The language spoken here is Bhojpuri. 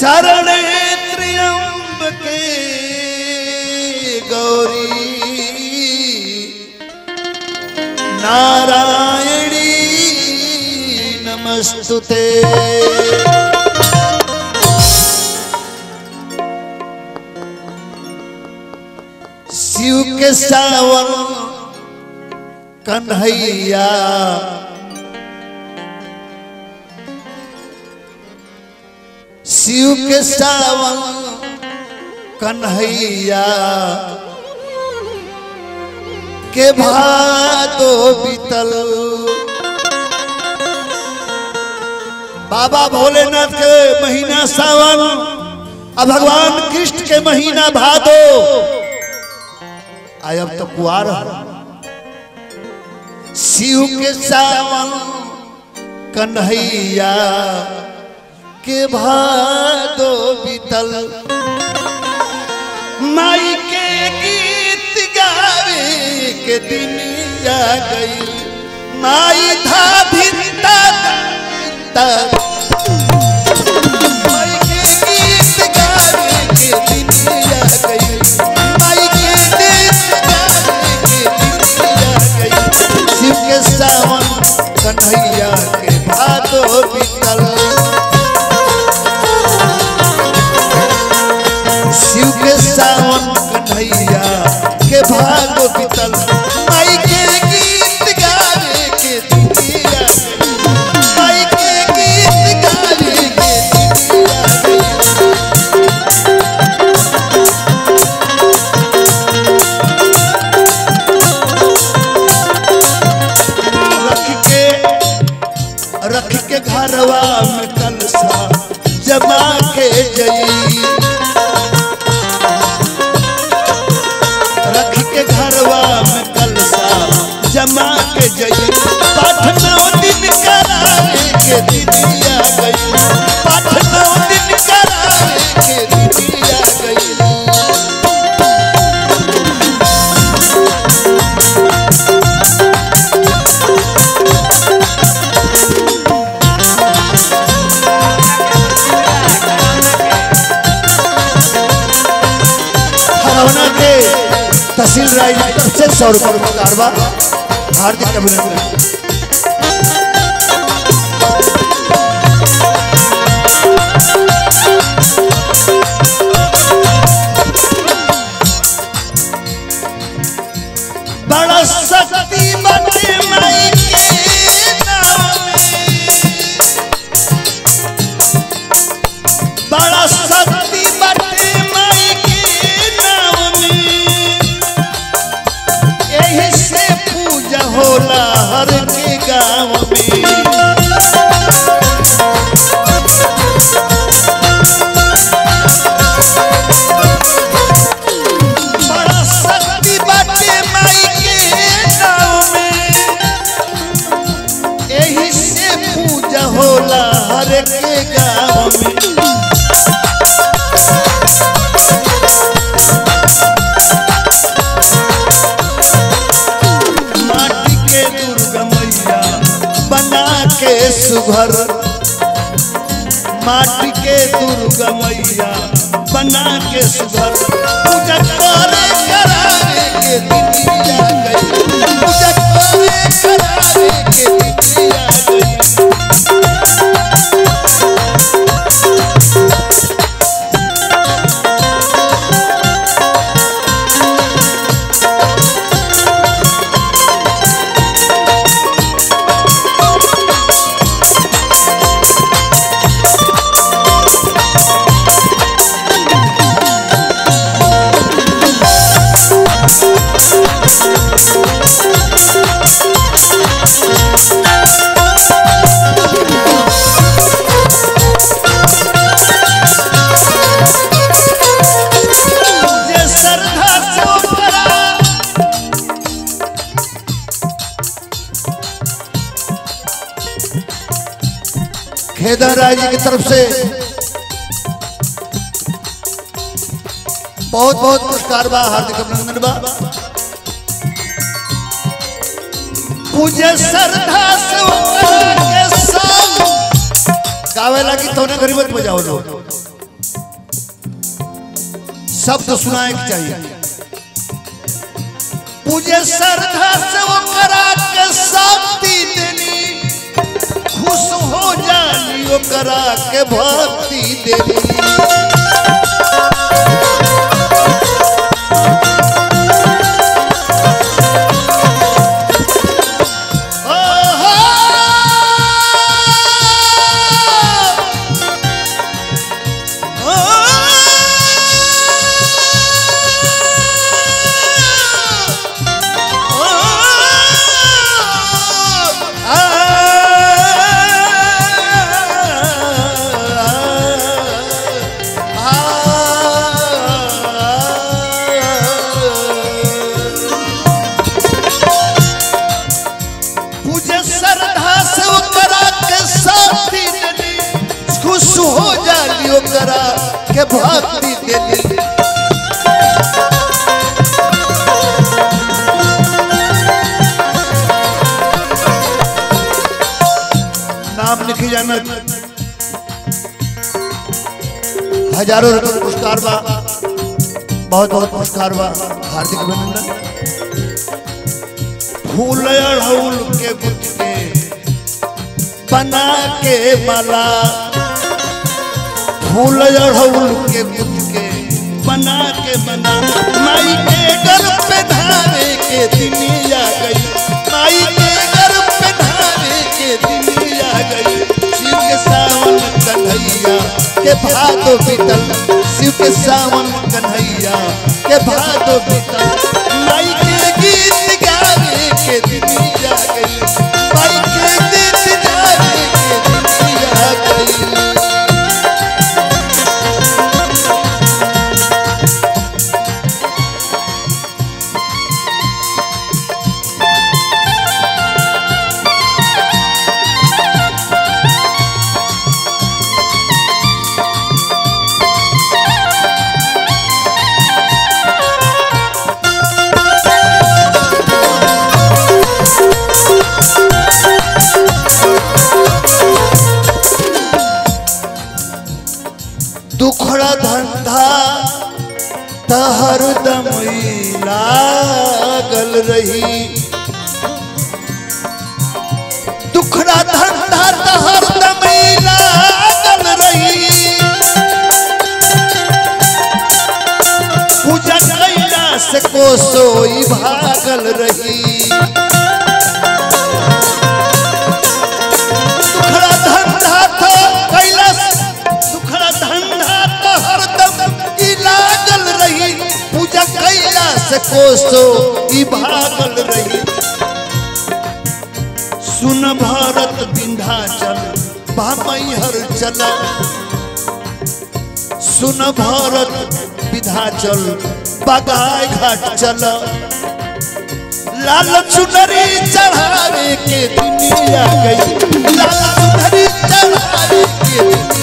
शरणे त्र्यंबके गौरी नारायणी नमस्तुते शिव के सावन कन्हैया शिव के सावन कन्हैया के भादो बीतल बाबा भोलेनाथ के महीना सावन अब भगवान कृष्ण के महीना भादो आय अब तो कुआर है। शिव के सावन कन्हैया के भादो बीतल माई के गीत गावे के दिन आ गई माई था भिंता माई के गीत गावे के दिन आ गई माई के गीत गावे के दिन आ गई शिव के सावन कन्हैया के भादो बीतल शिव के सावन कन्हैया के भाग बीतल माई के गीत गावे के दुनिया माई के गीत गावे के दुनिया रख के रख के घरवा में कलसा जमा के जई रख के घरवा में कलसा जमा के जई पाठ नौ दिन करावे के दिनिया गई पाठ नौ दिन करावे के दिनिया गई हरवना के तहसील राय की तरफ से सौ रुपये का कारवा हार्दिक अभिनंदन बड़ा शक्ति बटे माई के नाम में बड़ा शक्ति बटे माई के नाम में यही से पूजा होला हर के गांव में बड़ा शक्ति बटे माई के नाम में यही से पूजा होला हर के गांव में माटी के दुर्गा मैया बना के सुघर माटी के दुर्गा मैया बना के सुघर पूजा करे करावे के दिनिया गई पूजा करे करावे के दिनिया गई जे श्रद्धा से ओकरा खेदर राय जी की तरफ से बहुत बहुत पुरस्कार बा हार्दिक अभिनंदन बा पूजे श्रद्धा से ओकरा के संग गावे लगी तो ने गरीबत बजाओ लो शब्द सुनाए के चाहिए पूजे श्रद्धा से वो करा के शक्ति देनी खुश हो जानी वो करा के भक्ति देनी पूजे श्रद्धा से ओकरा के साथी देली खुश हो जाली ओकरा के भक्ति देली नाम लिखी जाना हजारों रुपये पुरस्कार बा बहुत बहुत पुरस्कार बा हार्दिक अभिनंदन फूल अड़हुल के गुथ के बना के माला फूल अड़हुल के गुथ के बना के बना माई के घर पे धारे के दुनिया गई माई के घर पे धारे के दुनिया गई शिव के सावन कन्हैया के भादो बीतल शिव के सावन कन्हैया के भादो बीतल माई के गीत गावे के दुनिया गई माई के गीत गावे के दुनिया गई दुखड़ा धंधा तहर दमई लागल रही दुखड़ा धंधा तहर दमई लागल रही पूजा कैला से कोसोई भागल रही दुखड़ा धंधा तो कैलाश दुखड़ा धंधा तो हरदम ई लागल रही पूजा कैला से कोसो ई भागल रही सुन भारत विंध्याचल बामैहर चला सुन भारत विंध्याचल बगाई घाट चला लाल चुनरी चढ़ावे के दुनिया गई लाल चुनरी चढ़ावे के दुनिया